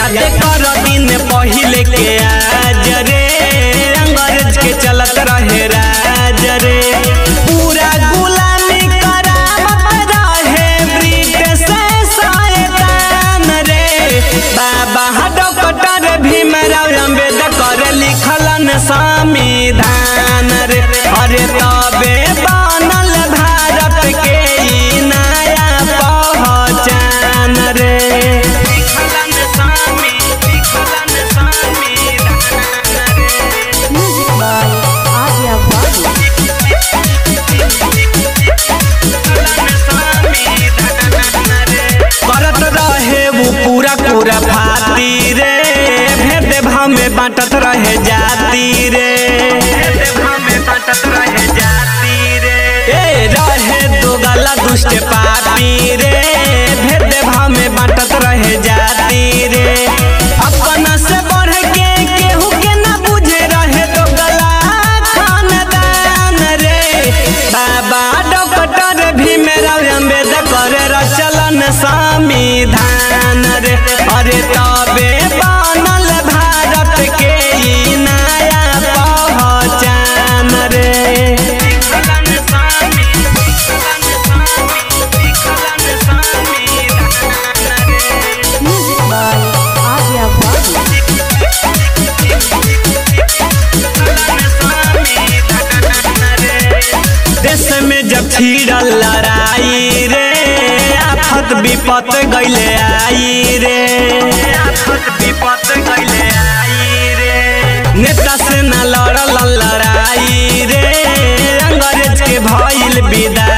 याद कर दिन पहिले के आज रे अंग्रेज के चलत रहे राज रे पूरा गुलामी करावत रहे ब्रिटिश शैतान रे बाबा डॉक्टर भीमराव अम्बेडकर लिखलन संविधान रे अरे तबे बनल भारत के ई नया पहचान रे लिखलन संवि लिखलन संविधान रे Music by Arya Babu. करत रहे वो पूरा पूरा फाती रे भेद भाव में बांटत रहे जाति रे भेद भाव में बांटत रहे जाति रे ए रहे दो गला दुष्ट पापी रे भेद भाव में बांटत रहे जाति रे अपना से बढ़ के केहू के ना बुझे रहे दो गला खानदान रे बाबा डॉक्टर भीमराव अम्बेडकर रचलन संविधान रे अरे तबे बनल भारत के ई नया पहचान रे लिखलन संवि- लिखलन संवि- लिखलन संविधान रे। Music by Arya Babu. देश में जब छिड़ल लड़ाई रे आफत विपत गईले आई रे आफत विपत गईले आई रे नेता से न लड़ल लड़ाई रे अंग्रेज के भइल विदाई